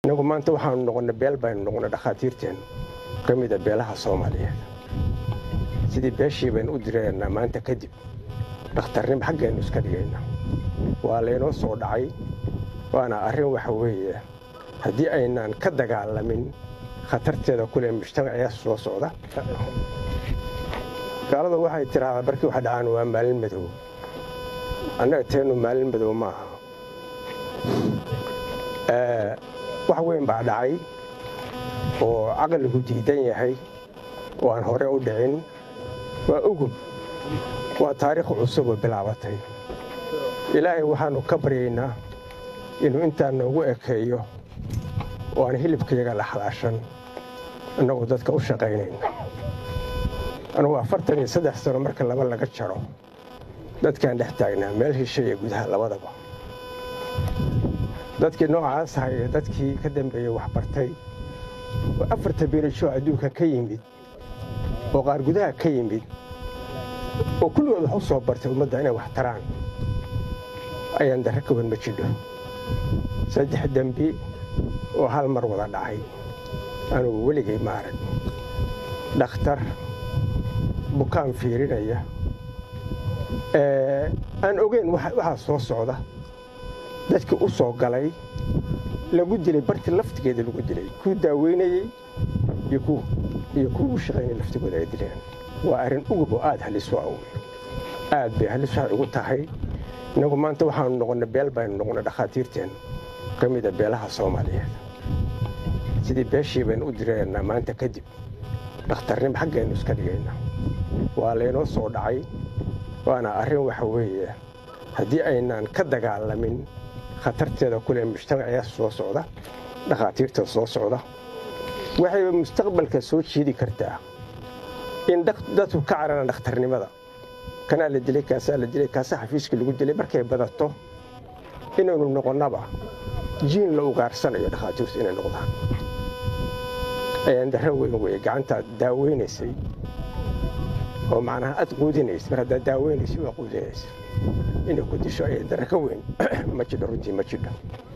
innagu maanta waxaanu noqonnay beel baynu noqonnay dhakhaatiirteennu ka mida beelaha soomaaliyeed sidii beeshii baynu u direennaa maanta kadib dhakhtarnimo xaggeennu iska dhigaynaa waa laynoo soo dhacay waana arrin waxa weeye haddii aynaan ka dagaalamin khatarteeda kule mujtamaciya soo socda gaalada waxay tiraahdaa barkii waxa dhacaan waa maalin madow annaga teennu maalin madow ma aha wax weyn baa dhacay oo caqligu diidan yahay oo aan hore u dhicin waa ugub waa taariikh cusub oo bilaabatay ilaahay waxaannu ka baryaynaa inuu intaa noogu ekeeyo oo aan hilibkayaga la xalaashan innagoo dadka u shaqaynayna anugu afartan iyo saddex sano marka laba laga jaro dadkaan dhex taagnaa meel hisha iyo gudaha labadaba dadkii noocaas ahay ee dadkii ka dambeeyey waxbartay oo afarta biirajoo adduunka ka yimid oo qaar gudaha ka yimid oo kulligood wax u soo bartay ummadda inay wax taraan ayaan darre ka wan ma jidho saddex dembi oo hal mar wada dhacay anugu weligay ma arag dhakhtar bukaan fiirinaya aan ogeyn waxaa soo socda dadkii u soo galay lagu dilay bartii laftigeeda lagu dilay kuu daaweynayey iyo kuwa u shaqaynaya laftigooda ay dileen waa arrin ugub oo aad halis u awey aad bay halis waxay ugu tahay innagu maanta waxaanu noqonnay beel baynu noqonnay dhakhaatiirteennu ka mida beelaha soomaaliyeed sidii beeshii baynu u direennaa maanta kadib dhakhtarnimo xaggeennu iska dhigaynaa waa laynoo soo dhacay waana arrin waxa weeye haddii aynaan ka dagaalamin khatarteeda kule mujtamaciya soo socda dhakhaatiirta soo socda waxay mustaqbalka soo jiidi kartaa in dadku ka cararaan dhakhtarnimada kanaa la dilay kaasaa la dilay kaasaa xafiiska lagu dilay markay badato inaynu noqonnaba jiin la ugaarsanayo dhakhaatiirtu inay noqdaan ayaan darro weyn weye gacantaad daaweynaysay oo macnaha aad quudinaysa mar haddaad daaweynaysa waa quudinaysa inay ku disho ayay darro ka weyn ma jidho runtii ma jidho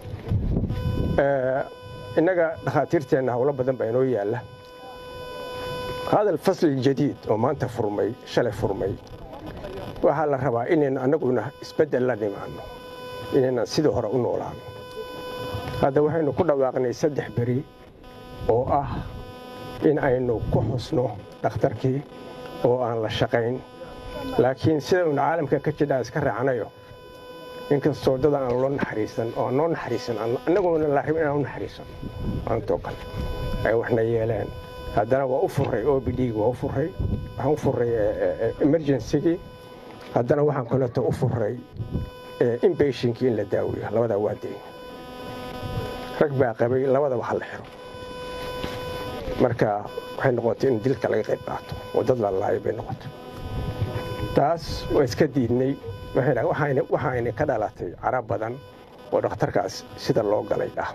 innaga dhakhaatiirteenna howlo badan baa inoo yaalla hadal fasli jadiid oo maanta furmay shalay furmay waxaa la rabaa inaynu annaguna isbeddel la nimaanno inaynan sidii hore u noolaano hadda waxaynu ku dhawaaqnay saddex beri oo ah in aynu ku xusno dhakhtarkii oo aan la shaqayn laakiin sida uuna caalamka ka jidhaa iska raacnayo inkastoo dad aan loo naxariisan oo aan noo naxariisan annaguna la rabin inaan u naxariisan maantoo kale ay waxna yeeleen haddana waa u furray o b d waa u furray waxaan u furray emergencygii haddana waxaan kaleeto u furray inbatinkii in la daaweeyo labadaa waa dayn rag baa qabay labadaba ha la xiro marka waxay noqotay in dilka laga qayb qaato oo dad la laayo bay noqotay taas waa iska diidnay waxayna ka dhalatay carab badan oo dhakhtarkaas sida loo galay ah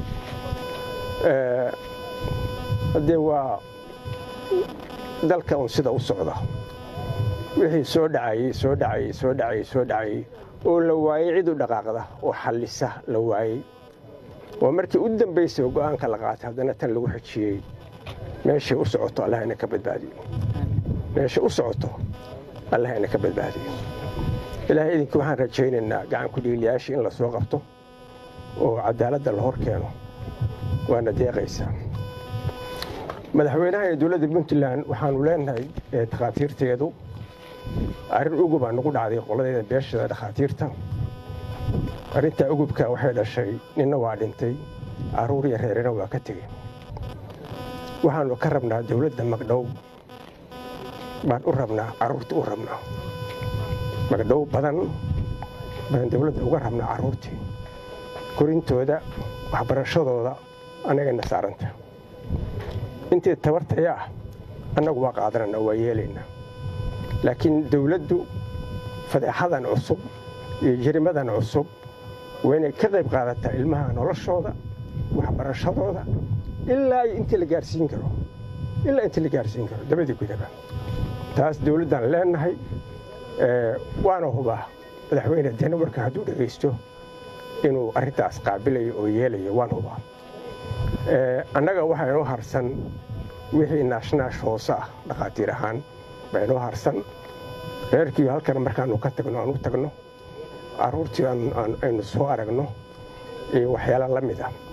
haddee waa dalka un sida u socda wixii soo dhacayey soo dhacayey soo dhacayey soo dhacayey oo la waayey cid u dhaqaaqda oo xallisa la waayey waa markii u dambaysay oo go'aanka la qaatay haddana tan lagu xejiyey meeshay u socoto allah ina ka badbaadiyo meeshay u socoto allah ina ka badbaadiyo ilaahay idinka waxaan rajaynaynaa gacan ku dhiiliyaashii in la soo qabto oo cadaaladda la hor keeno waana deeqaysaa madaxweynaha ee dowladda puntland waxaanu leenahay dhakhaatiirteedu arrin ugubaa nagu dhacday qoladeeda beeshada dhakhaatiirta arrintaa ugubka waxay dhashay ninna waa dhintay carruur iyo reerina waa ka tegey waxaanu ka rabnaa dowladda magdhow baan u rabnaa carruurta u rabnaa magdhow badan baan dowladda uga rabnaa carruurtii korintooda waxbarashadooda annagayna saaranta intii tabartaya ah annagu waa qaadanana waa yeelaynaa laakiin dowladdu fadeexadan cusub iyo jirimadan cusub waa inay ka qayb qaadataa ilmaha noloshooda waxbarashadooda ilaa intii la gaarsiin karo ilaa intii la gaarsiin karo dabadii gudaba taas dowladdan leenahay waana hubaa madaxweyne danawarka hadduu dhegaysto inuu arrintaas qaabilayo oo yeelayo waan hubaa annaga waxaa inoo harsan wixii naashnaash hoose ah dhakhaatiir ahaan baa inoo harsan reerkii halkan markaanu ka tagno aan u tagno carruurtii aynu soo aragno iyo waxyaala la mid ah